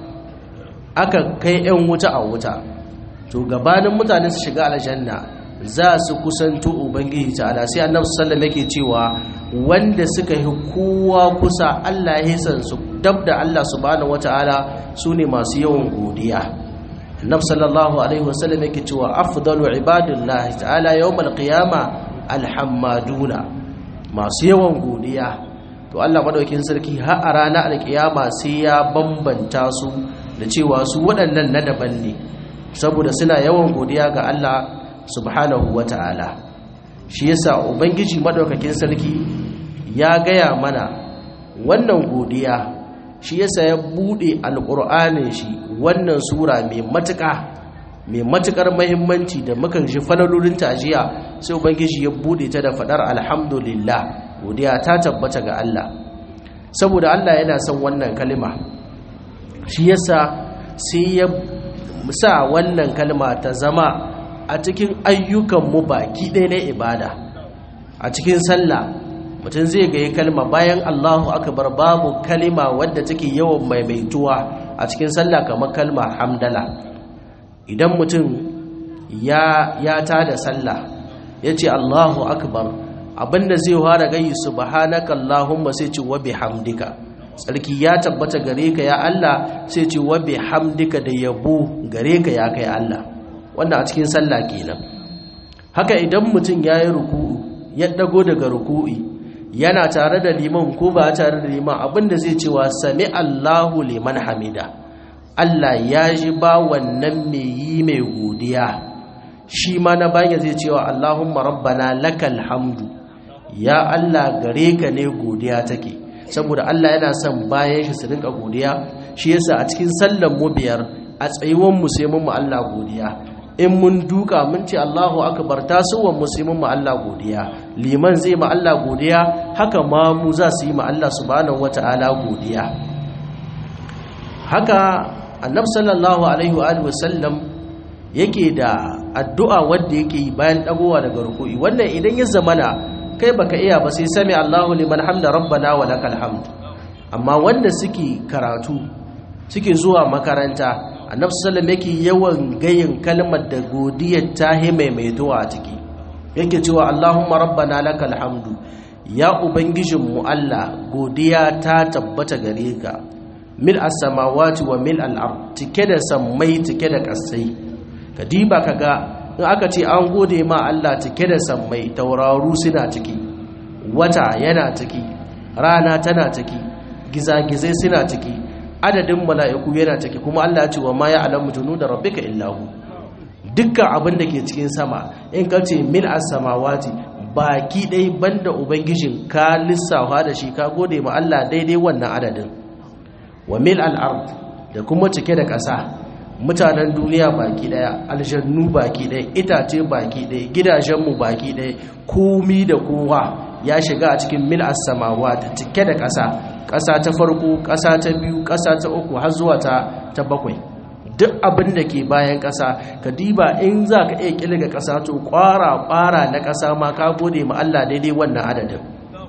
aka kai 'yan wuta a wuta to gabanin mutane su shiga aljanna za su kusanto ubangiji ta'ala sai annabi sallallahu yake cewa wanda suka yi kowa kusa Allah ya san su dab da Allah subhanahu wataala sune masu yawan godiya annabi sallallahu alaihi wasallam yake cewa afdalu ibadillahi ta'ala yawmal qiyama alhammaduna masu yawan godiya to Allah madaukin sarki har a ranar alkiyama sai ya bambanta su da cewa su waɗannan na daban ne saboda suna yawan godiya ga Allah subhanahu wata'ala shi yasa ubangiji madaukakin sarki ya gaya mana wannan godiya shi yasa ya bude alqur'anin shi wannan sura mai matuƙa mai matukar muhimmanci da muka ji falalolin tajiya sai ubangiji ya bude ta da fadar alhamdulillah godiya ta tabbata ga Allah saboda Allah yana son wannan kalma shi yasa sai ya sa wannan kalma ta zama a cikin ayyukanmu baki ɗaya na ibada a cikin sallah mutum zai ga kalma bayan Allahu akbar babu kalima wadda take yawan maimaituwa a cikin sallah kamar kalma hamdala idan mutum ya ya tada sallah yace Allahu akbar abinda zai fara gayi subhanaka allahumma sai ce wa bihamdika tsarki ya tabbata gare ka ya Allah sai ce wa bihamdika da yabo gare ka ya kai Allah wannan a cikin sallah kenan haka idan mutum yayi ruku'u ya dago daga ruku'i yana tare da liman ko ba tare da liman abinda zai cewa sami Allahu liman hamida Allah ya ji ba wannan mai yi mai godiya shi ma na bayan zai cewa Allahumma rabbana lakal hamdu ya Allah gare ka ne godiya take saboda Allah yana son bayan shi su rinka godiya shi yasa a cikin sallan mu biyar a tsayuwan mu sai mun mu Allah godiya in mun duka mun ce Allahu akbar tasuwan mu sai mun mu Allah godiya liman zai ma Allah godiya haka ma mu za su yi ma Allah subhanahu wataala godiya haka annabi sallallahu alaihi wa sallam yake da addu'a wanda yake yi bayan dagowa daga ruku'i wannan idan ya zamana kai baka iya ba sai sami Allahu liman hamda rabbana wa lakal hamd amma wanda suke karatu suke zuwa makaranta annabi sallallahu yake yawan gayin kalmar da godiyar ta maimaituwa a ciki yake cewa Allahumma rabbana lakal hamdu ya ubangijinmu Allah godiya ta tabbata gare ka mil as-samawati wa mil al-ard cike da sammai cike da kasai ka diba kaga in aka ce an gode ma Allah cike da sammai tauraru suna ciki wata yana ciki rana tana ciki gizagizai suna ciki adadin mala'iku yana ciki kuma Allah ya ce wa ma ya'lamu junuda rabbika illa hu dukkan abin da ke cikin sama in ka ce mil as-samawati baki dai banda ubangijin ka lissafa da shi ka gode ma Allah daidai wannan adadin wa mil al-ard da kuma cike da ƙasa mutanen duniya baki daya aljannu baki daya itace baki daya gidajenmu baki daya komi da kowa ya shiga a cikin mil as-samawati cike da ƙasa ƙasa ta farko ƙasa ta biyu ƙasa ta uku har zuwa ta ta bakwai duk abin da ke bayan ƙasa ka diba in za ka iya ƙilga ƙasa to ƙwara ƙwara na ƙasa ma ka gode ma Allah daidai wannan adadin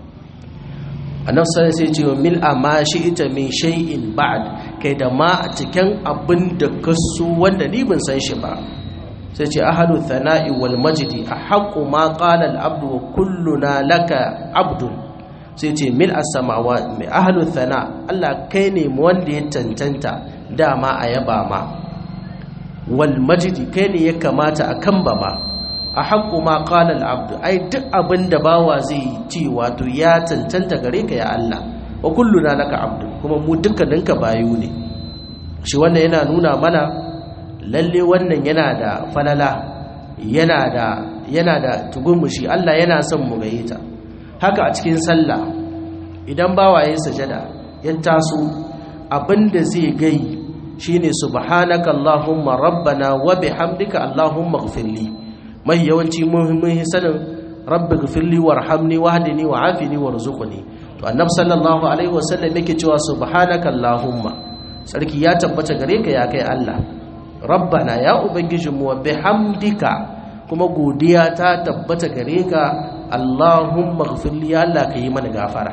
annabi sai sai ce mil amma shi ita min shay'in ba'd kai da ma a cikin abin da ka so wanda ni ban san shi ba sai ce ahadu thana'i wal majdi ahqqu ma qala al abdu wa kulluna laka abdun sai ce mil as-samawa mai ahlu thana Allah kai ne wanda ya cancanta dama a yaba ma wal majdi kai ne ya kamata a kamba ma a haƙƙu ma ƙalal abdu ai duk abin da bawa zai ci wato ya cancanta gare ka ya Allah wa kulluna laka abdu kuma mu dukkaninka bayu ne shi wannan yana nuna mana lalle wannan yana da falala yana da yana da tugumushi Allah yana son mu gaye ta haka a cikin sallah idan bawa ya sajada ya taso abinda zai gai shine subhanaka allahumma rabbana wa bihamdika allahumma ighfirli mai yawanci muhimmin sanin rabbi ighfirli warhamni wahdini wa'afini warzuqni to annabi sallallahu alaihi wasallam yake cewa subhanaka allahumma sarki ya tabbata gare ka ya kai Allah rabbana ya ubangijinmu wa bihamdika kuma godiya ta tabbata gare ka Allahumma ghfirli ya Allah ka yi mana gafara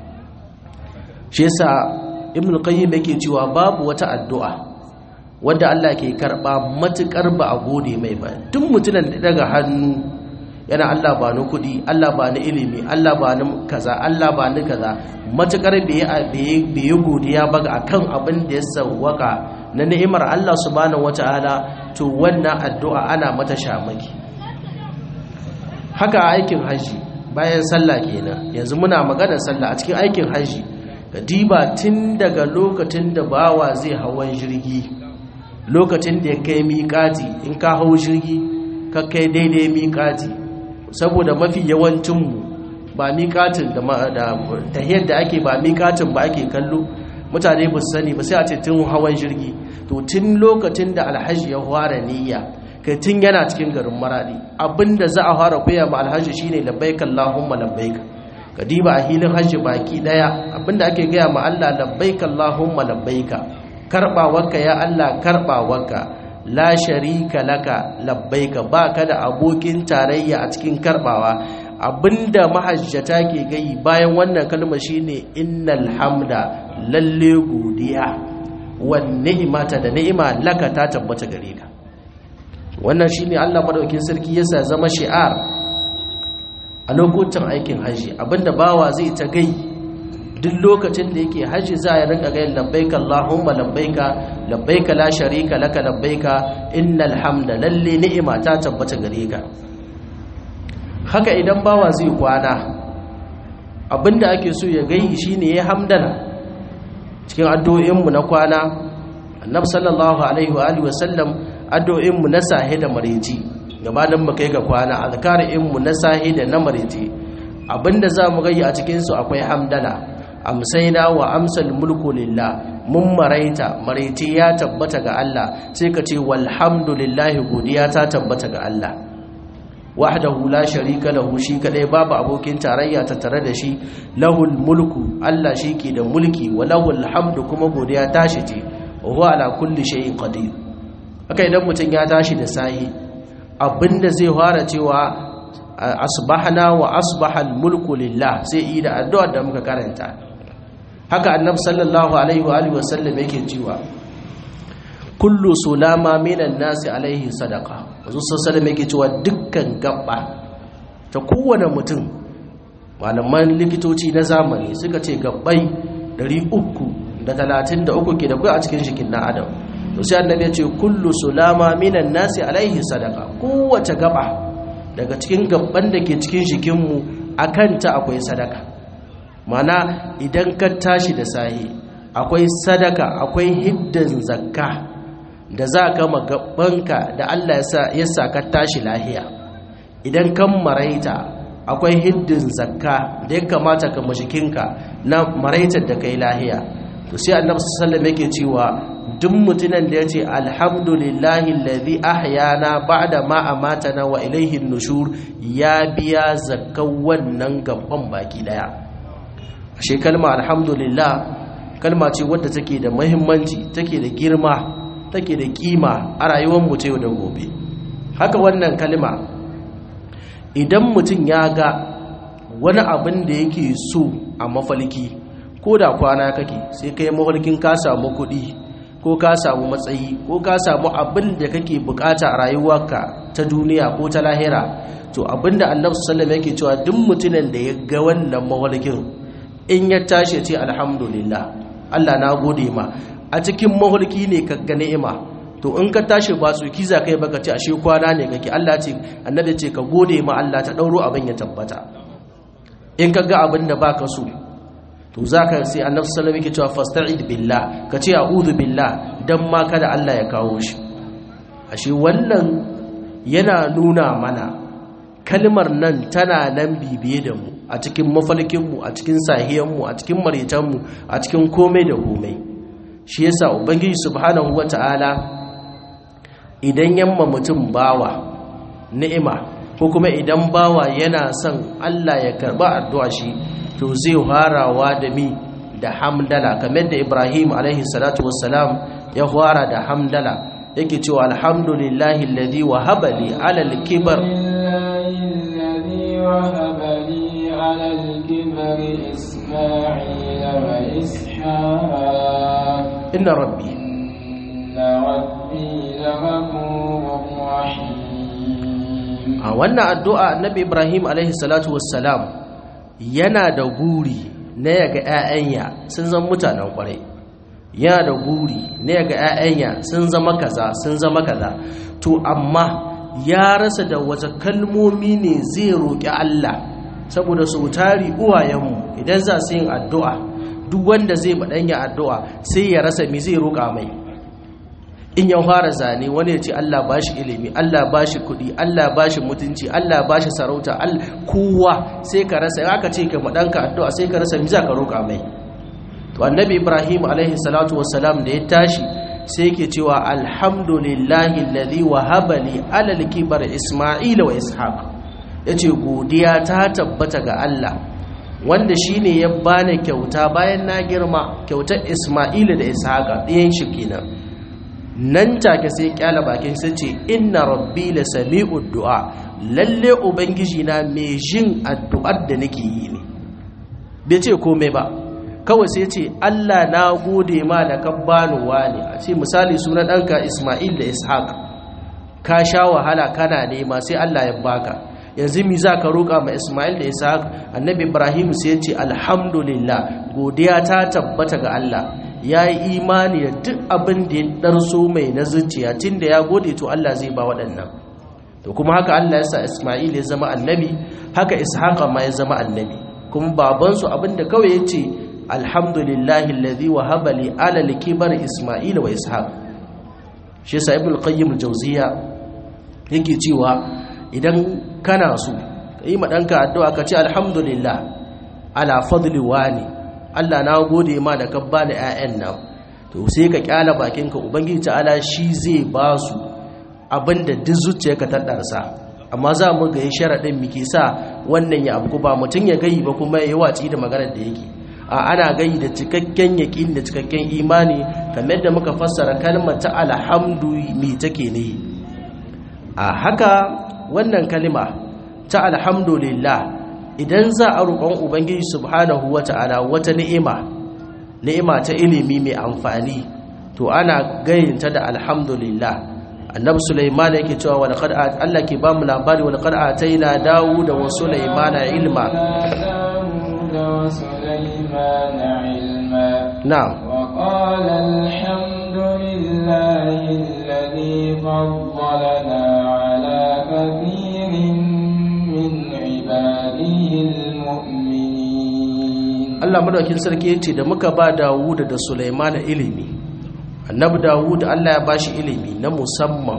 shi yasa ibnu qayyim yake cewa babu wata addu'a wanda Allah ke karba matukar ba a gode mai ba duk mutumin da daga hannu yana Allah ba ni kudi Allah ba ni ilimi Allah ba ni kaza Allah ba ni kaza matukar bai bai godiya ba ga akan abin da ya sawwaka na ni'imar Allah subhanahu wataala to wannan addu'a ana mata shamaki haka aikin haji bayan sallah kenan yanzu muna maganar sallah a cikin aikin haji ka diba tun daga lokacin da bawa zai hawan jirgi lokacin da ya kai miƙati in ka hau jirgi ka kai daidai miƙati saboda mafi yawancinmu ba miƙatin da tahiyar da ake ba miƙatin ba ake kallo mutane ba su sani ba sai a ce tun hawan jirgi to tun lokacin da alhaji ya fara niyya kai tun yana cikin garin maradi abinda za a fara koya ma alhaji shine labbaik allahumma labbaik kadiba a hilin hajji baki daya abinda ake gaya ma Allah labbaik allahumma labbaik karbawarka ya Allah karbawarka la sharika laka labbaik baka da abokin tarayya a cikin karbawa abinda mahajjata ke gai bayan wannan kalma shine innal hamda lalle godiya wan ni'mata da ni'ima laka ta tabbata gare ka wannan shine Allah madaukakin sarki yasa zama shi'ar a lokutan aikin haji abinda bawa zai ta gai duk lokacin da yake haji za ya rinka gayin labbaika Allahumma labbaika labbaika la sharika laka labbaika innal hamda lalle ni'ima ta tabbata gare ka haka idan bawa zai kwana abinda ake so ya gai shine ya hamdala cikin addu'o'in mu na kwana annabi sallallahu alaihi wa alihi wasallam addu'o'in mu na sahi da mariji gabanin mu kai ga kwana azkarin mu na sahi da na mariji abinda za mu gai a cikin su akwai hamdala amsaina wa amsal mulku lillah mun maraita maraiti ya tabbata ga Allah sai ka ce walhamdulillahi godiya ta tabbata ga Allah wahdahu la sharika lahu shi kadai babu abokin tarayya ta tare da shi lahul mulku Allah shi ke da mulki wa lahul hamdu kuma godiya tashi ce wa huwa ala kulli shay'in qadir haka idan mutum ya tashi da sayi abinda zai fara cewa asbahna wa asbaha mulku lillah sai yi da addu'ar da muka karanta haka annabi sallallahu alaihi wa alihi wasallam yake cewa kullu sulama minan nasi alaihi sadaqa wasu sallallahu yake cewa dukkan gabba ta kowane mutum malaman likitoci na zamani suka ce gabbai 333 ke da kai a cikin jikin na adam to sai annabi ya ce kullu sulama minan nasi alaihi sadaqa kowace gaba daga cikin gabban da ke cikin jikinmu akan ta akwai sadaka mana idan ka tashi da sahi akwai sadaka akwai hiddan zakka da za ka magabanka da Allah ya sa ka tashi lahiya idan kan maraita akwai hiddin zakka da ya kamata ka mashikinka na maraitar da kai lahiya to sai annabi sallallahu yake cewa duk mutumin da yace alhamdulillahi allazi ahyana ba'da ma amatana wa ilayhi nushur ya biya zakkan wannan gaban baki daya ashe kalma alhamdulillah kalma ce wadda take da muhimmanci take da girma take da kima a rayuwar mu ta yau da gobe haka wannan kalma idan mutum ya ga wani abin da yake so a mafalki ko da kwana kake sai kai mafalkin ka samu kuɗi ko ka samu matsayi ko ka samu abin da kake bukata a rayuwarka ta duniya ko ta lahira to abinda annabi sallallahu alaihi wasallam yake cewa duk mutumin da ya ga wannan mafalkin in ya tashi ce alhamdulillah Allah na gode ma a cikin mahulki ne ka ga ni'ima to in ka tashi ba tsoki za kai baka ce ashe kwana ne kake Allah ce annabi ce ka gode ma Allah ta dauro abin ya tabbata in ka ga abin da baka so to zaka sai annabi sallallahu alaihi wasallam yake cewa fasta'id billah ka ce a'udhu billah dan ma kada Allah ya kawo shi ashe wannan yana nuna mana kalmar nan tana nan bibiye da mu a cikin mafalkinmu a cikin sahiyanmu a cikin maritanmu a cikin komai da komai shi yasa ubangiji subhanahu wata'ala idan yamma mutum bawa ni'ima ko kuma idan bawa yana son Allah ya karba addu'a shi to zai harawa da mi da hamdala kamar da Ibrahim alaihi salatu wassalam ya fara da hamdala yake cewa alhamdulillahi alladhi wahaba li ala al-kibar وهب لي على الكبر إسماعيل وإسحاق inna rabbi إن ربي لغفور رحيم a wannan addu'a annabi ibrahim alaihi salatu wassalam yana da guri na yaga ‘ya'yanya sun zama mutanen kwarai yana da guri na yaga ‘ya'yanya sun zama kaza sun zama kaza to amma ya rasa da wata kalmomi ne zai roƙi Allah saboda sau tari uwayenmu idan za su yin addu'a duk wanda zai baɗanya addu'a sai ya rasa mi zai roƙa mai in ya fara zane wani ya ce Allah ba shi ilimi Allah ba shi kuɗi Allah ba shi mutunci Allah ba shi sarauta kowa sai ka rasa aka ce ka maɗanka addu'a sai ka rasa mi za ka roƙa mai to annabi ibrahim alaihi salatu wassalam da ya tashi sai yake cewa alhamdulillahi alladhi wahaba li alal kibar isma'ila wa ishaq yace godiya ta tabbata ga Allah wanda shine ya bani kyauta bayan na girma kyautar isma'ila da ishaqa ɗayan shi kenan nan take sai kyala bakin sai ce inna rabbi la sami'ud du'a lalle ubangiji na mai jin addu'ar da nake yi ne bai ce komai ba kawai sai ce Allah na gode ma da ka bani wani a ce misali sunan ɗanka Ismail da Ishaq ka sha wahala kana nema sai Allah ya baka yanzu mi za ka roƙa ma Ismail da Ishaq annabi Ibrahim sai ya ce alhamdulillah godiya ta tabbata ga Allah ya yi imani da duk abin da ya ɗarso mai na zuciya tun da ya gode to Allah zai ba waɗannan to kuma haka Allah ya sa Ismail ya zama annabi haka Ishaq ma ya zama annabi kuma babansu abin da kawai ya ce alhamdulillahi alladhi wahaba li ala al-kibar Ismail wa Ishaq shi yasa Ibn Qayyim al-Jawziyya yake cewa idan kana so ka yi maɗanka addu'a ka ce alhamdulillah ala fadli wani Allah na gode ma da ka ba da ‘ya'yan nan to sai ka ƙyala bakinka ubangiji ta'ala shi zai ba su abinda duk zuciya ka taɗarsa amma za mu ga yi sharaɗin miki sa wannan ya abu ba mutum ya gayi ba kuma ya yi watsi da maganar da yake a ana gayi da cikakken yaƙin da cikakken imani kamar da muka fassara kalmar ta alhamdu me take ne a haka wannan kalima ta alhamdulillah idan za a roƙon ubangiji subhanahu wata'ala wata ni'ima ni'ima ta ilimi mai amfani to ana gayinta da alhamdulillah annabi sulaiman yake cewa wa laqad Allah ke ba mu labari wa laqad ataina dawud wa sulaiman ilma na'am وقال الحمد لله الذي فضلنا على كثير من عباده المؤمنين Allah madaukin sarki yace da muka ba Dawud da Sulaiman ilimi annabi Dawud Allah ya bashi ilimi na musamman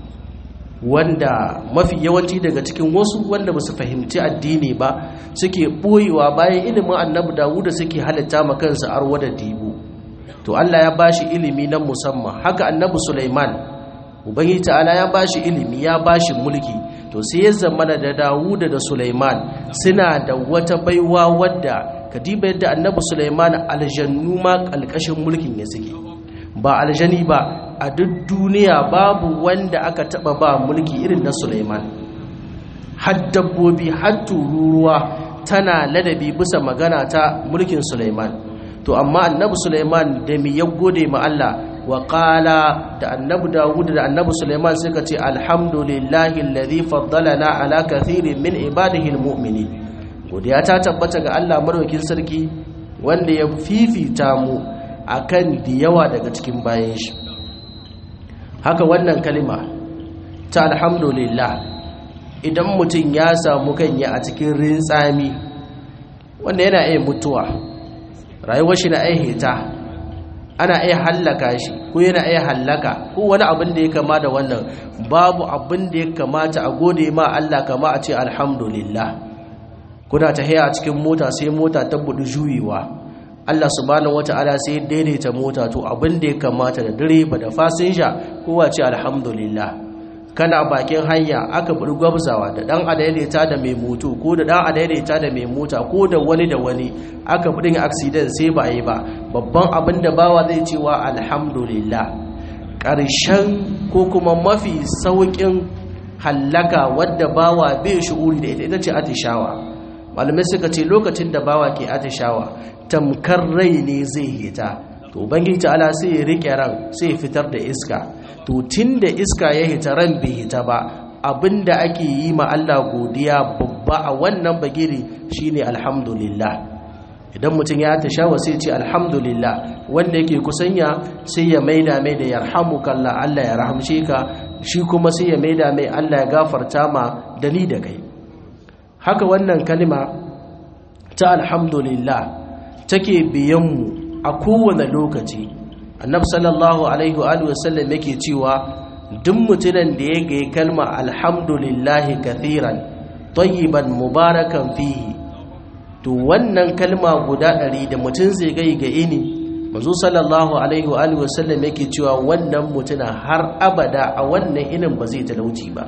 wanda mafi yawanci daga cikin wasu wanda ba su fahimci addini ba suke boyewa bayan ilimin annabi Dawud suke halitta ma kansu arwa da dibu to Allah ya bashi ilimi na musamman haka annabi Sulaiman ubangiji ta'ala ya bashi ilimi ya bashi mulki to sai ya zama da Dawud da Sulaiman suna da wata baiwa wadda kadiba yadda annabi Sulaiman aljannu ma kalkashin mulkin ya suke ba aljani ba a duk duniya babu wanda aka taba ba mulki irin na Sulaiman har dabbobi har tururuwa tana ladabi bisa magana ta mulkin Sulaiman to amma annabi Sulaiman da mi ya gode ma Allah wa qala da annabi Dawud da annabi Sulaiman suka ce alhamdulillahi alladhi faddalana ala kathirin min ibadihi almu'minin godiya ta tabbata ga Allah madaukakin sarki wanda ya fifita mu akan da yawa daga cikin bayan shi haka wannan kalima ta alhamdulillah idan mutum ya samu kanya a cikin rintsami wanda yana iya mutuwa rayuwar shi na iya hita ana iya hallaka shi ko yana iya hallaka ko wani abin da ya kama da wannan babu abin da ya kamata a gode ma Allah kama a ce alhamdulillah kuna ta haya a cikin mota sai mota ta budu juyewa Allah subhanahu wata'ala sai daidaita mota to abin da ya kamata da direba da fasinja kowa ce alhamdulillah kana bakin hanya aka buri gwabzawa da dan adaidaita da mai moto ko da dan adaidaita da mai mota ko da wani da wani aka budin accident sai ba yi ba babban abin da bawa zai cewa alhamdulillah ƙarshen ko kuma mafi sauƙin hallaka wadda bawa bai shi'uri da ita ita ce atishawa malamai suka ce lokacin da bawa ke atishawa tamkar rai ne zai hita to ubangiji ta'ala sai ya rike ran sai ya fitar da iska to tunda iska ya hita ran bai hita ba abinda ake yi ma Allah godiya babba a wannan bagiri shine alhamdulillah idan mutum ya tashawa sai ce alhamdulillah wanda yake kusanya sai ya maida mai da yarhamukallah Allah ya rahamshe ka shi kuma sai ya maida mai Allah ya gafarta ma da ni da kai haka wannan kalima ta alhamdulillah take biyanmu a kowane lokaci annabi sallallahu alaihi wa alihi wasallam yake cewa duk mutumin da ya ga kalma alhamdulillah kathiran tayyiban mubarakan fihi to wannan kalma guda ɗari da mutum zai gai ga ini manzo sallallahu alaihi wa alihi wasallam yake cewa wannan mutuna har abada a wannan inin ba zai talauci ba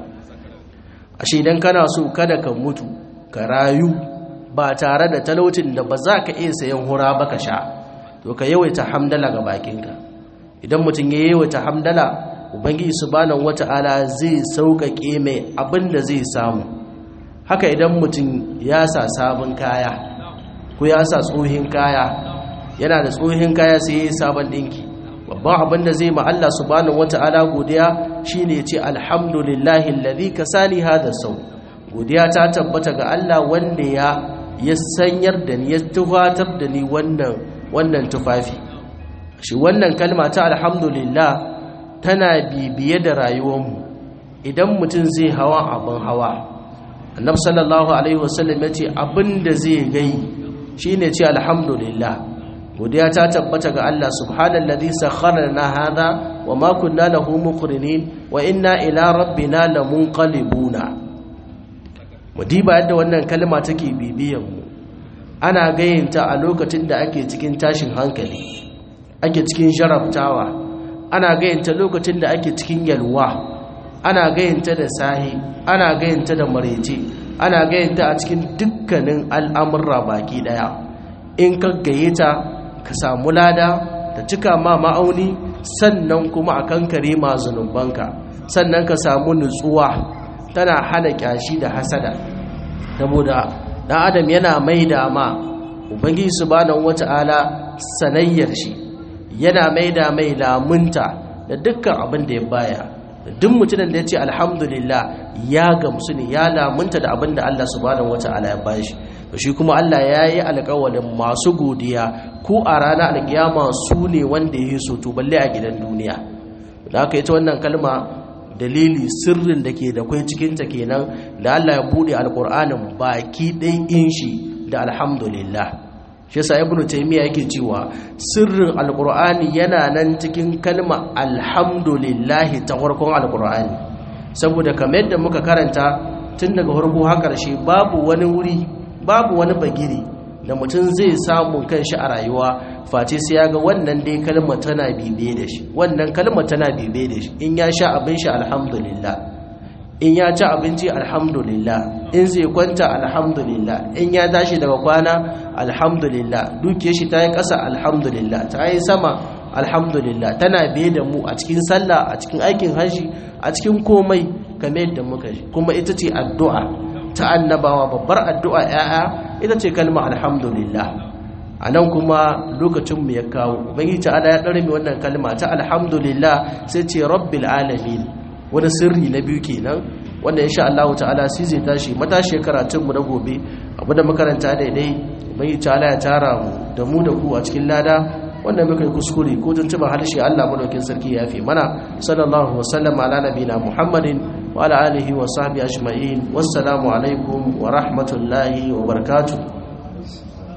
ashe idan kana so kada ka mutu ka rayu ba tare da talaucin da ba za ka iya sayan hura ba ka sha to ka yawaita hamdala ga bakinka idan mutum ya yawaita hamdala ubangiji subhanahu wata'ala zai sauƙaƙe mai abin da zai samu haka idan mutum ya sa sabon kaya ko ya sa tsohin kaya yana da tsohin kaya sai ya yi sabon ɗinki babban abin da zai ma Allah subhanahu wata'ala godiya shine ce alhamdulillahi alladhi kasani hada sau godiya ta tabbata ga Allah wanda ya ya sanyar da ni ya tufatar da ni wannan wannan tufafi shi wannan kalma ta alhamdulillah tana bibiye da rayuwarmu idan mutum zai hawa abin hawa annabi sallallahu alaihi wasallam ya ce abin da zai gai shine ce alhamdulillah godiya ta tabbata ga Allah subhanallazi sakhkhara lana hadha wa ma kunna lahu muqrinin wa inna ila rabbina lamunqalibuna mudiba yadda wannan kalma take bibiyan mu ana gayinta a lokacin da ake cikin tashin hankali ake cikin jarabtawa ana gayinta lokacin da ake cikin yalwa ana gayinta da sahi ana gayinta da marece ana gayinta a cikin dukkanin al'amurra baki daya in ka gayyata ka samu lada ta cika ma ma'auni sannan kuma a kankare ma zunubanka sannan ka samu nutsuwa tana hana kyashi da hasada saboda dan adam yana mai da ma ubangiji subhanahu wata'ala sanayyar shi yana mai da mai lamunta da dukkan abin da ya baya duk mutumin da ya ce alhamdulillah ya gamsu ne ya lamunta da abin da Allah subhanahu wata'ala ya bashi to shi kuma Allah ya yi alƙawalin masu godiya ko a ranar alƙiyama su ne wanda ya so to balle a gidan duniya da aka yi ta wannan kalma dalili sirrin da ke da kwai cikinta kenan da Allah ya buɗe alƙur'anin baki ɗai in shi da alhamdulillah shi yasa ibnu taymiya yake cewa sirrin alƙur'ani yana nan cikin kalma alhamdulillah ta farkon alƙur'ani saboda kamar yadda muka karanta tun daga farko har ƙarshe babu wani wuri babu wani bagiri da mutum zai samu kanshi a rayuwa face sai ya ga wannan dai kalma tana bibe da shi wannan kalma tana bibe da shi in ya sha abin shi alhamdulillah in ya ci abinci alhamdulillah in zai kwanta alhamdulillah in ya tashi daga kwana alhamdulillah duke shi ta yi ƙasa alhamdulillah ta yi sama alhamdulillah tana biye da mu a cikin sallah a cikin aikin hajji a cikin komai kamar yadda muka ji kuma ita ce addu'a ta annabawa babbar addu'a ‘ya'ya ita ce kalma alhamdulillah a nan kuma lokacinmu ya kawo ubangiji ta'ala ya ɗarmi wannan kalma ta alhamdulillah sai ce rabbil alamin wani sirri na biyu kenan wanda insha Allah ta'ala sai zai tashi matashi karatunmu na gobe abu da makaranta daidai ubangiji ta'ala ya tara mu da mu da ku a cikin lada wanda muka yi kuskure ko tuntuban harshe Allah madaukin sarki ya fi mana sallallahu wasallam ala nabina muhammadin wa ala alihi wa sahbihi ajma'in wassalamu alaikum wa rahmatullahi wa barakatuh